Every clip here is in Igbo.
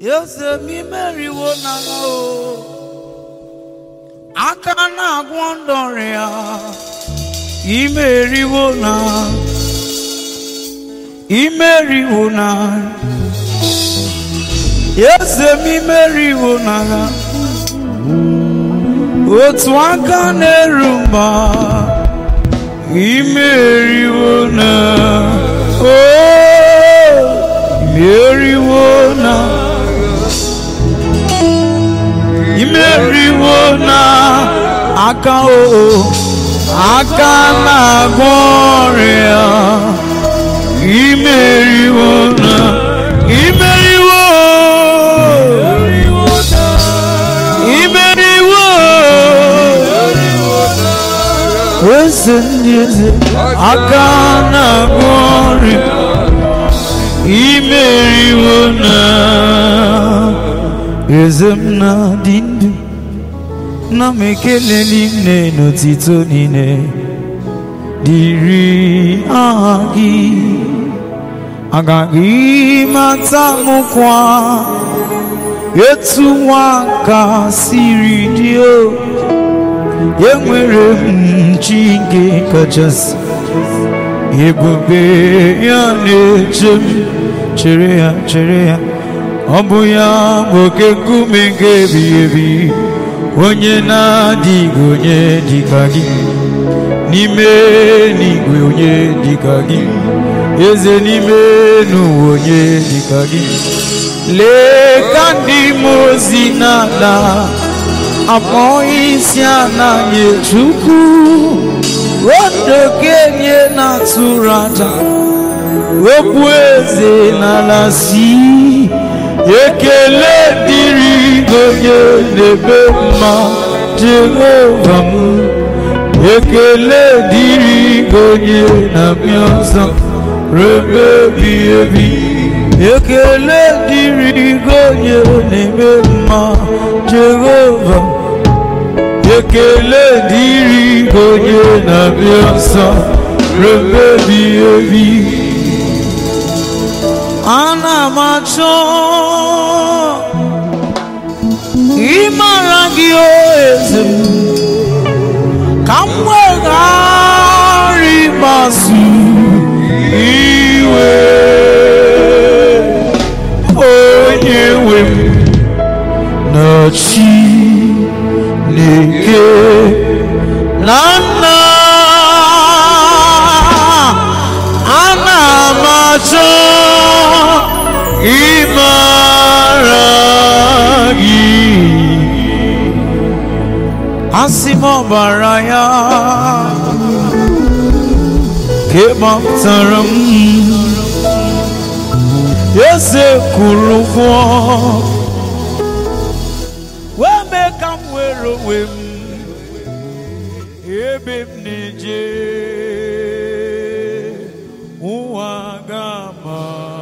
eze m imeriwo n'agha o aka na-agwọ ndọrịa imeriwo na imeriwo na eze m imeriwo n'agha otu aka na-eru mba imeriwo na o imeriwo na imeriwo na aka o aka na-agwọ ọrịa imeriwo na imeriwo imeriwo eze ndị eze aka na-agwọ ọrịa imeriwo na eze m na-adị ndụ na m ekele niile n'otito niile dịrị aha gị agaghị mata m kwa etu nwa ka siri dị o enwere m chi nke kachasị ebube ya na-eche m chere ya chere ya ọ bụ ya bụ oke nkume nke ebighị ebi onye na-adịghị onye dịka gị n'ime n'igwe onye dịka gị eze n'ime n'ụwa onye dịka gị lee ka ndị mmụọ ozi na-ala akpọ isi ala nye chukwu odokenye na-atụrụ aja okwu eze n'ala si ekele dịrị onye na-ebe mma jehova m ekele dịrị onye na-abịa ọzọ rebe ebi ebi ekele dịrị onye na-eme mma jehova ekele dịrị onye na-abịa ọzọ rebe ebi ebi ana m achọ ịmara gị o eze m ka m weghara ịgbasu iwe onye nwe m na chi na-eke na nna ana m achọ ịmara gị asị m ọbara ya ka gbapụtara m eze kwuru ụgwọ wee mee ka m were onwe m ebe m na-eje ụwa gama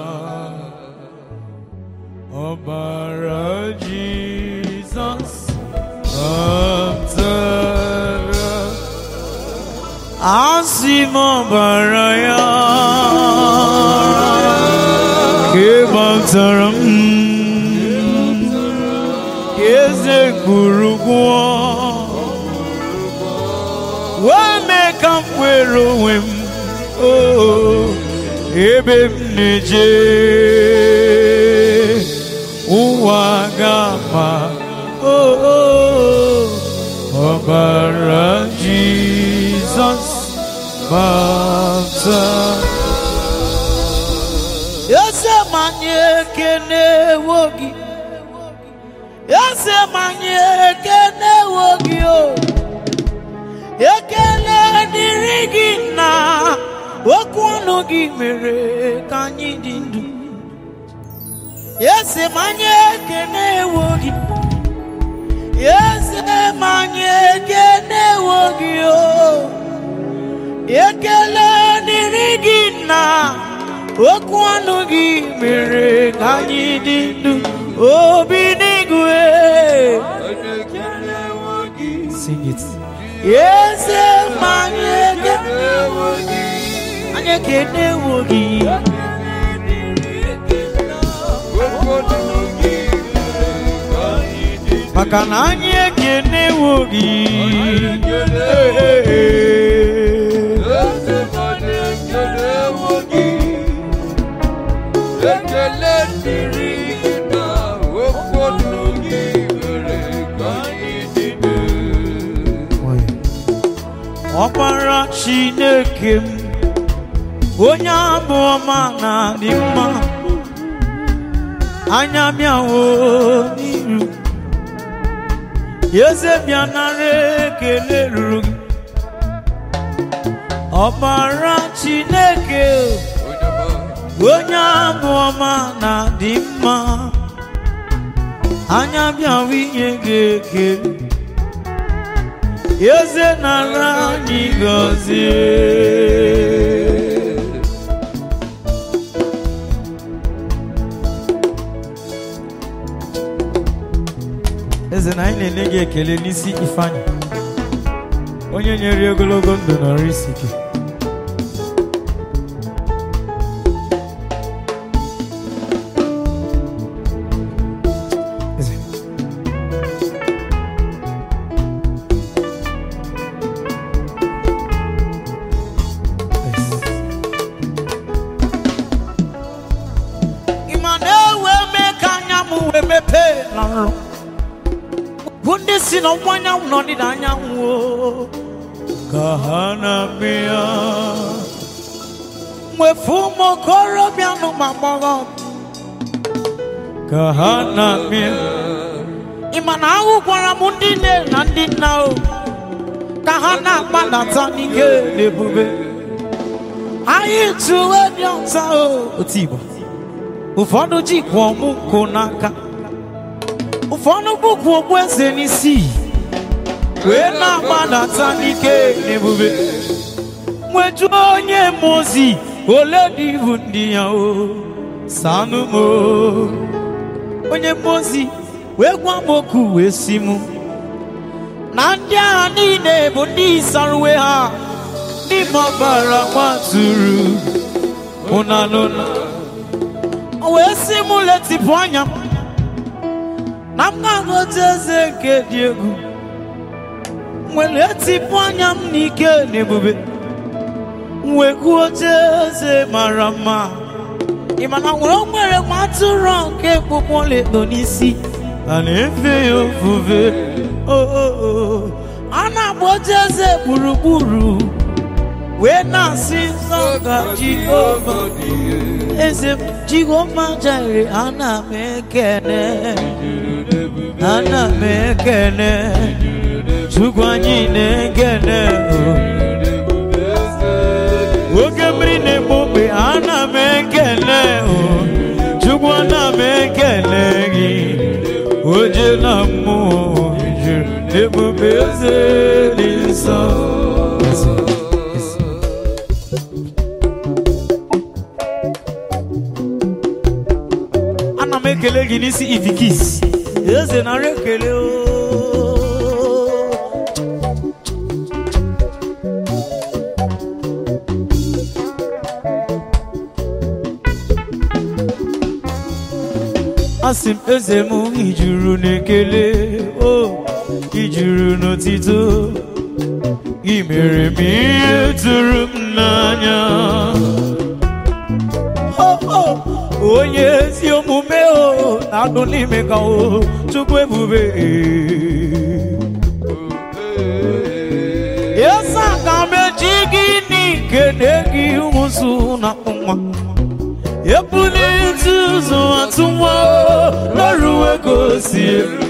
ọbara Jizọs ọpụtara asị m ọbara ya ka gbapụtara m eze kwuru gwụọ wee mee ka m were onwe m oo ebe m na-eje ụwa gama oo ọbara Jizọs bata eze manye ekene ewo gị eze manye ekene ewo gị o ekele dịrị gị na okwu ọnụ gị mere ka anyị dị ndụ eze manye ekene ewo gị eze manye ekene ewo gị o ekele dịrị gị na okwu ọnụ gị mere ka anyị dị ndụ obi n'igwe Sing it. eze manye ekene ewo gị anyị ekene ewo gị Okwu ọnụ gị maka na anyị ekenewo gị Ekele dịrị gị na okporo gị mere ka anyị dịde. ọkpara chineke m onye abụ ọma na-adị mma anya bịawo n'iru eze bịa nara ekele ruru gị ọkpara chineke onye abụ ọma na-adị mma anya bịawo inye gị ekele eze nara anyị gọzie eze na anyị na-enye gị ekele n'isi ifeanyị onye nyere ogologo ndụ n'ọrụ isi gị Eze. ịma na-ewe mee ka anya m wee mepee na nrọ bụ ndị si n'ọwụwa anyanwụ na ọdịda anyanwụ o, ka ha na-abịa mwefu ụmụ okorobịa nụ ma gbọghọ ka ha na-abịa ịma na ahụ gwara m ndị nne na ndị nna o ka ha na-akpadata n'ike na ebube anyị tụwe dị ọta o otu igbo ụfọdụ jikwa ọmụ nkụ n'aka ụfọdụ bụkwa okpu eze n'isi wee na-agbadata n'ike na ebube nweju onye mozi ole dị ibu ndị ya o sanụ m o. onye mozi wee gwa m okwu wee si mụ na ndị agha niile bụ ndị sara uwe ha ndị mabara gbaturu ụnanụna o wee si mụ letịpụ anya m na m ga-aghọta eze nke dị egwu nwere etipụ anya m n'ike na ebube wee gụọ oche eze mara mma ị ma na nwere o nwere nwa atụrụ nke kpụkpọ ledo n'isi a na-efe ya ofufe o o o a na-agba oche eze gburugburu wee na-asị nsọ ga jehova eze m jehova jere ana m ekene ana m ekene chukwu anyị na-ekene o. oge mmiri na-egbu ogbe ana m ekene o chukwu ana m ekene gị oje na mmụọ juru ebube eze dị nsọ Eze, eze. ana m ekele gị n'isi ifikis eze nara ekele o asị m eze m ijuru n'ekele o ijuru n'otito gị mere m ihe tụrụ m n'anya Oh, oh, onye ezi omume o na-adụ n'ime ka o chukwu ebube yesa ka m eji gị n'ikene gị ụzụ na nwa ebulite ụzọ atụ nwa n'ọrụwe gosi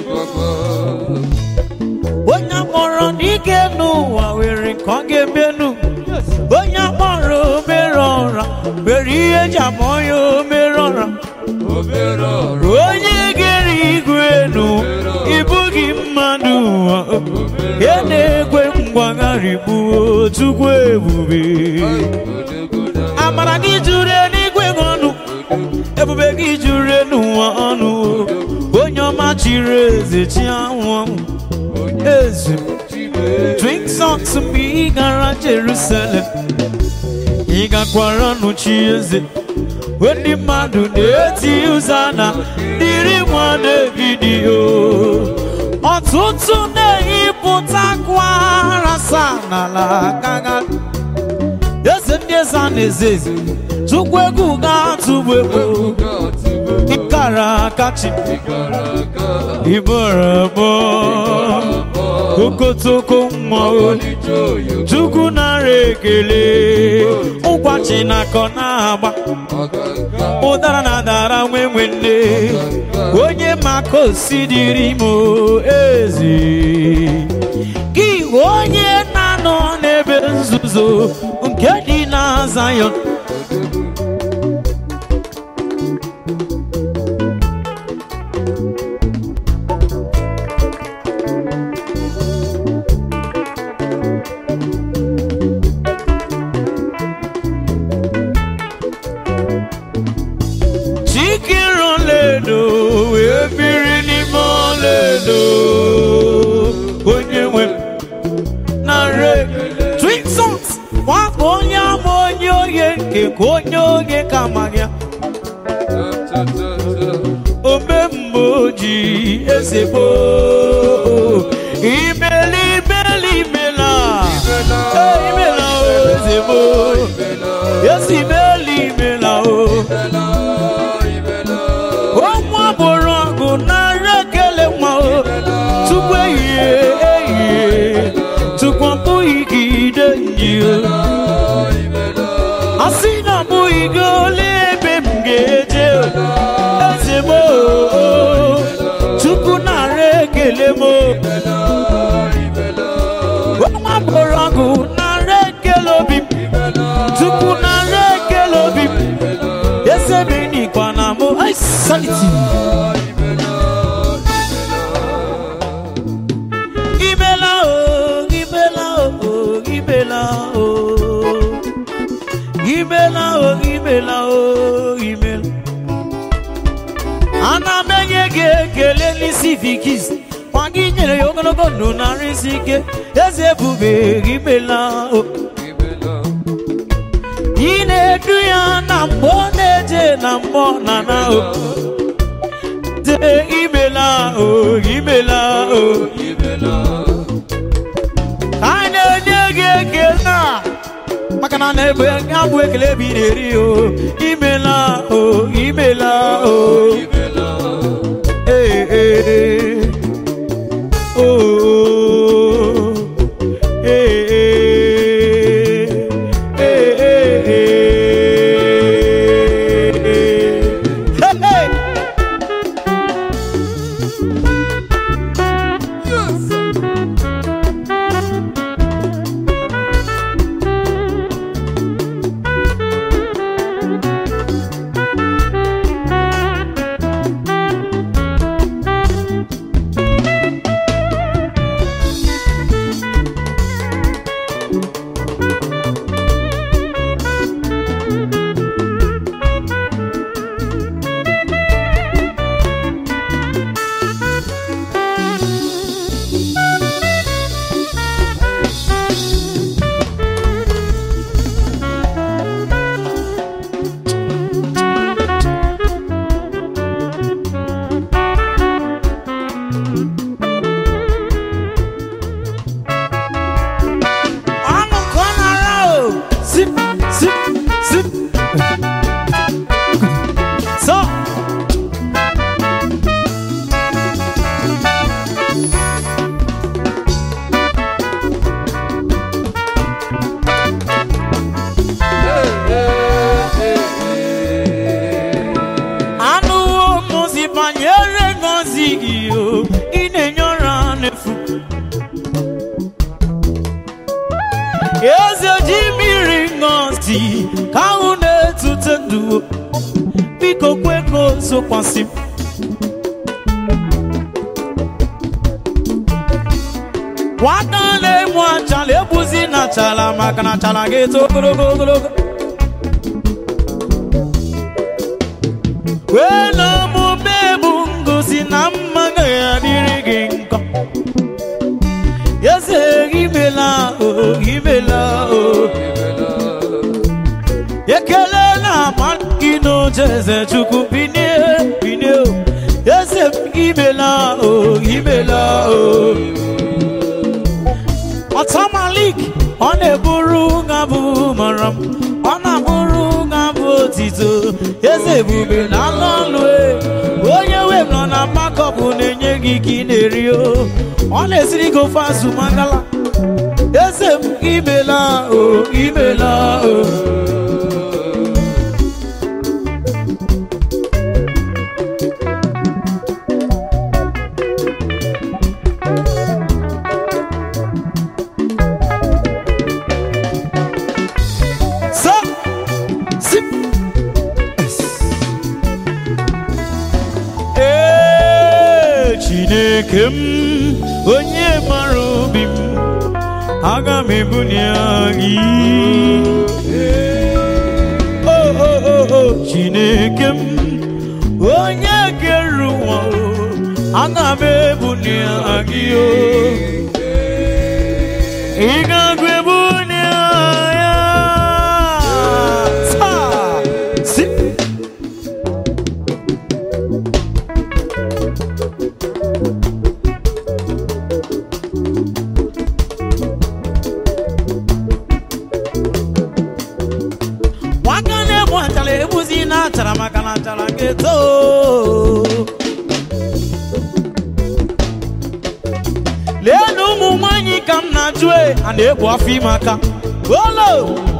onye kpọrọ n'ike n'ụwa were nke ọ ga-emenu onye kpọrọ omere ọra mere ihe ji ama ya omere ọra Obere ọrụ onye gere igwe enu ịbụghị mmadụ ụwa ya na-ekwe mgbagharị gbuo chukwu ebube amara gị juru eluigwe gị ọnụ ebube gị juru n'ụwa ọnụ onye ọma chiri eze chi anwụ anwụ eze drink songs mgbe ị gara Jerusalem ị gakwara nụchi eze ndị mmadụ na-eti ụza na dịrị nwa David o ụtụ na-eyipụta kwara sa n'ala gaga eze ndị eze a na-eze eze chukwu egwu ga-atụgbu egwu ịkara akachi iborabo okotoko mmanwụ chukwu nara ekele ụkwachi na-akọ na-agba ụdara na dara nwe nwe nne onye maka osi dịrị m ezi gị onye na-anọ n'ebe nzuzo nke dị na Zion chikere ọlaedo wee biri n'ime ọlaedo onye nwe m na re twin sons nwakpa onye ama onye oge nke ka onye oge ka amaghị ya ome mgbe oji ezigbo imeli imeli imela Eh, imela o ezigbo ezi imeli imela o ọnwa bụrụ ọgụ narị ekele nwa o tupu ehihie ehihie tupu ọ bụghị gị ide nji o a sị na ọ bụghị gị ole ebe m ga-eje o eze m o tupu narị ekele m o ọnwa bụrụ ọgụ narị ekele obi m tupu narị ekele obi m eze m enikwa na mụ ai sanity Ibela o, ibela o, ibela o. Ibela o, ibela o, ibela. Ana m enye gị ekele n'isi vikis kwa gị nyere ya ogologo ndụ na nrịsị ike eze ebube ibela o ị na-edu ya na mgbe ọ na-eje na mgbe ọ na-ana o de imela o imela o a na-enye gị ekele a maka na na-ebe abụ ekele ebe ị na-eri o imela o imela o ee ee o ee ee ee ee hey! ọnụ ka ọ nara o zip zip zip so anụwo mụzi banyere ngọzi gị o ị na-enye ọra n'efu eze ji mmiri ngọzi ka ahụ na-etute ndụ biko kwe ka o zokwasị m nwata na-emu achala egbuzi na achala maka na achala ga-eto ogologo ogologo wee na omume bụ ngozi na mma ga-adịrị gị nkọ eze imela o imela o ekele na ama gị n'oche eze chukwu binie binie o eze m imela o imela o ọtamalik ọ na-eburu ngabụ mara m ọ na-abụrụ ngabụ otito eze ebube na alụ ọlụ e. onye web nọ na makọpụ na-enye gị ka ị na-eri o ọ na-esiri gị ofe azụ mangala eze m imela o imela o So, sip. Ee, Chineke m onye mara obi m aga m ebunye gị o o o o Chineke m onye kere ụwa o aga m ebunye gị o ị ga-agụ ebunye ya taa si nwaka na-egbu achara egbuzi na achara maka na achara ga-eto lee na ụmụ nwanyị ka m na-ajụ e a na-egbu afọ ime aka olo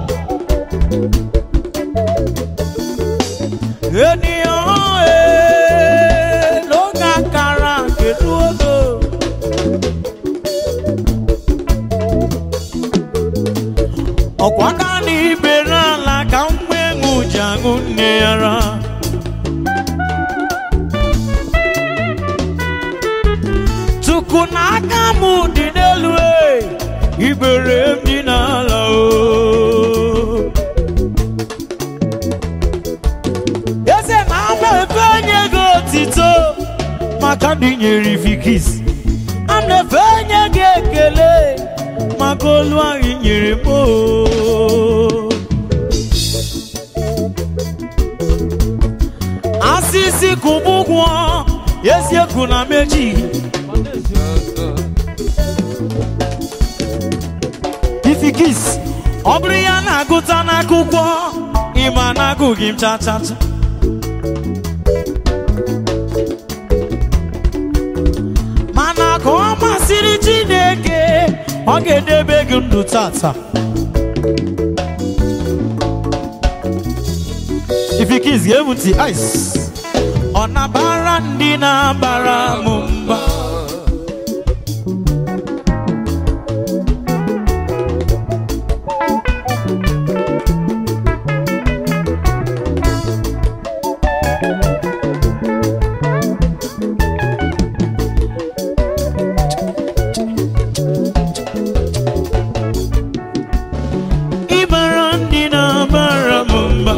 ènìyàn ee ló ga kara kedu ogo ọkwa aka na ibere ala ka mgbe ṅụ ji aṅụ nne ya ra tuku na aka m dị n'elu e ibere m dị n'ala o eze na ama efe onye gị otito maka ndị nyere ifikis a na-efe onye gị ekele maka olu ahụ nyere m o. asịsị kụba ụgwọ eziokwu na meji ifikis ọ bụrụ ya na-agụta n'akwụkwọ ịma na-agụghị m cha cha cha mana ka ọ masịrị chineke ọ ga-edebe gị ndụ tata ifikis ga-ebu ntị ice ọ na-abara ndị na-abara m mba ịbara ndị na-abara m mba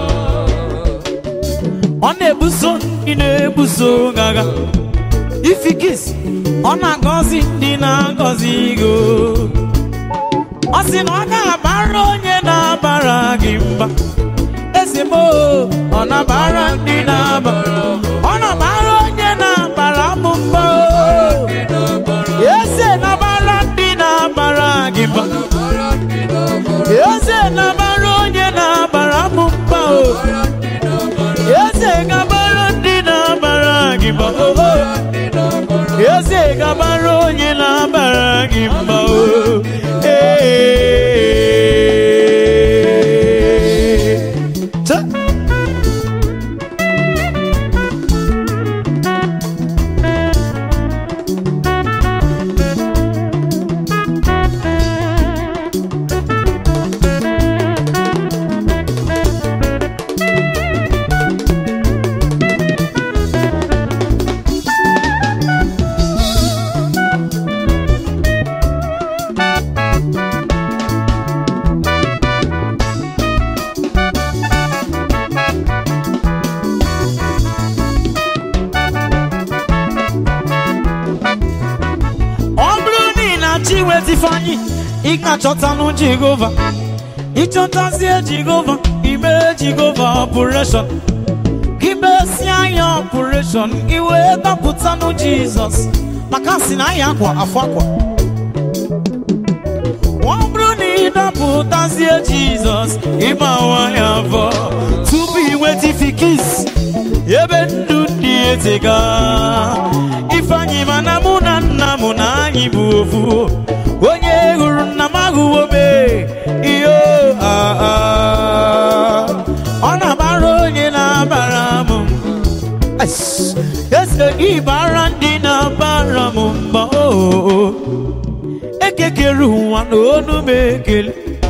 ọ na-ebuso ndị na-ebuso gị agha ifikis ọ na-agọzi ndị na-agọzi gị o. ọ sị na ọ ga-abara onye na-abara gị mba ezigbo ọ na-abara ndị na-abara ọ na-abara onye na-abara m mba o. eze na-abara ndị na-abara gị mba eze na-abara onye na-abara m mba o eze ga-abara ndị na-abara gị mba o eze ga-abara onye na-abara gị mba o Ee. Ta- ọ bụrụ na ị na-achọ inweta ifeanyị ị ga-achọtanụ jehova ịchọtazie jehova ime jehova ọpụreshọn gị mesi anya ọpụreshọn gị wee dọpụtanụ jizọs maka si na anya akwa afọ akwa ọ bụrụ na ị dọpụtazie jizọs ịma nwanyị afọ tupu inweta ifikis ebe ndụ ndị etega ifeanyị mana mụ na nna m na anyị bụ ofu onye hụrụ nna m ahụwo me ihe ah, ah. ọ na-agbara onye na-abara m ese gị bara ndị na-abara m mba oo ekekere ụwa na onu m ekele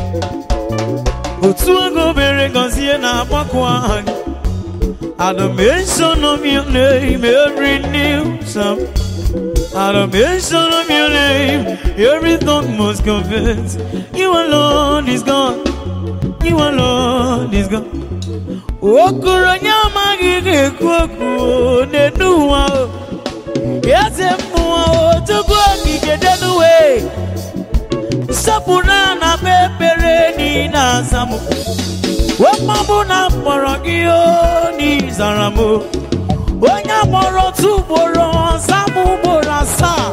otu ego mere gọzie na-agbakọ aha gị Adoration of your name, every new psalm. Adoration of your name, every tongue must confess. You alone is God. You alone is God. Okoro onye amaghị ga-ekwu okwu n'enu ụwa o. Eze mmụọ o, tupu okike denuwe. Nsọpụrụ a na-akpa ekpere niile azamụ. Wemabụ na mkpọrọ gị o n'ịzara m o. onye mkpọrọ otu ugboro ọza m ugboro asaa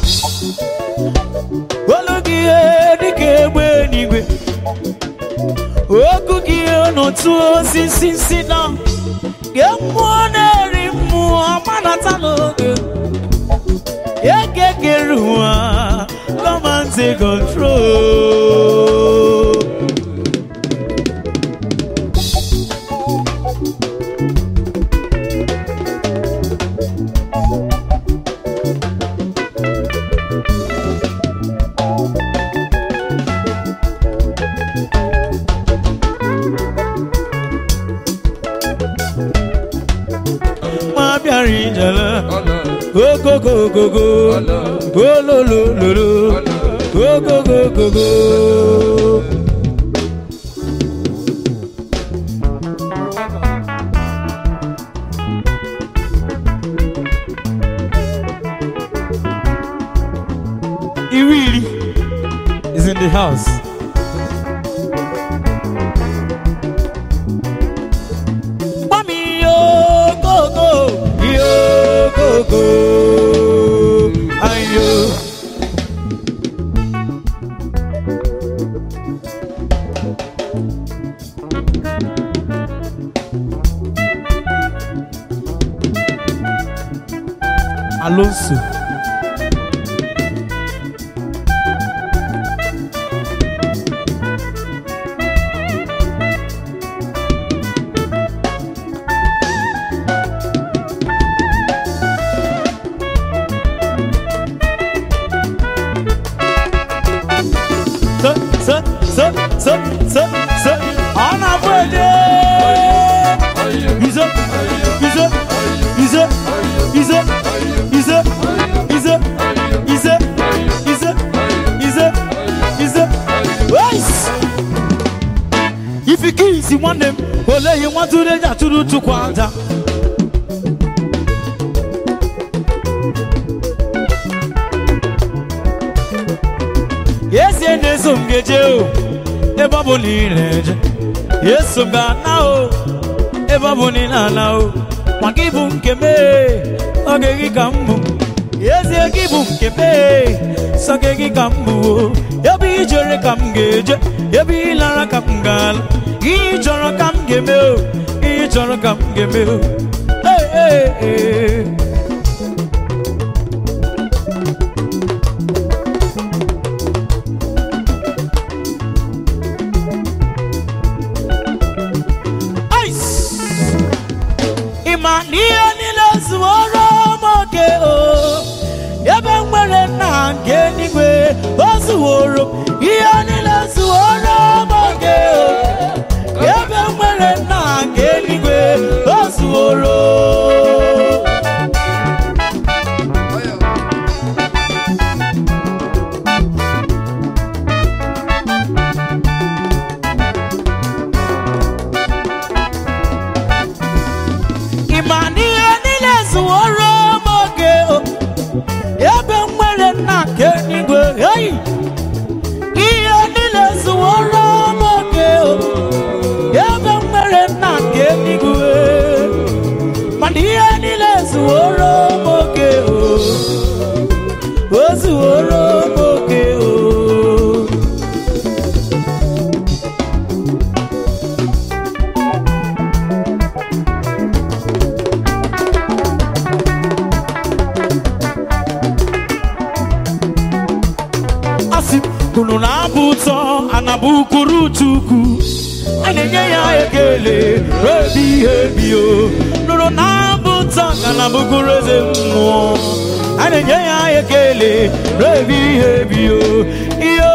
olu gị ihe dịka egbe n'igwe okwu gị ihe n'otu osisi si na gee mmụọ na-eri mmụọ manata n'oge ekekere ụwa come and take control ma bịara ijele ogogogogo ololololo ogogogogo Iwili is in the house. Mami yo go go yo go go ayo. Alonso. se se se se se se ana böyle bize bize bize bize bize bize bize bize bize bize Weis! ifikisi nwanne m oleghị nwatụrụ eji atụrụ chukwu aja ezi na-eso m ga-eje o ebe ọ bụ na ị na-eje eso m ga-ana o ebe ọ bụ na ị na-ana o maka ịbụ nke m ee, oge gị ka m bụ ezie gị bụ nke m ee, sọ gị gị ka m bụ o ebe ị jere ka m ga-eje ebe ị lara ka m ga-ala ihe ị chọrọ ka m ga-eme o ihe ị chọrọ ka m ga-eme o Ee, ee, ee. Ice! ịma na ihe niile zuworo m oke o ebe m nwere nna nke eluigwe o zuworo m. ihe niile zuworo m oke o ebe m nwere nna nke eluigwe o zuworo unu na-abụ ụtọ anabụ kwuru chukwu a na-enye ya ekele rebi ihe bio nụrụ na-abụ ụtọ anabụ kwuru eze mmụọ a na-enye ya ekele rebi ihe bio iyo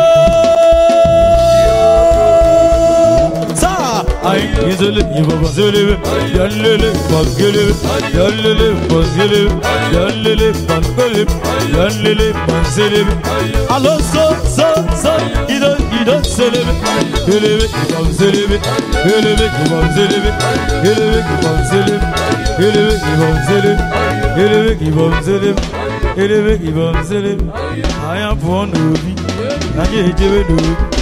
saa ay izele yibaba zelebe yallele bagele yallele bagele yallele bagele yallele bazelebe alo so so so ido ido zelebe gelebe gibam zelebe gelebe gibam zelebe gelebe gibam zelebe gelebe gibam zelebe gelebe gibam zelebe gelebe gibam zelebe anya pụọ n'obi anyị ejewe n'obi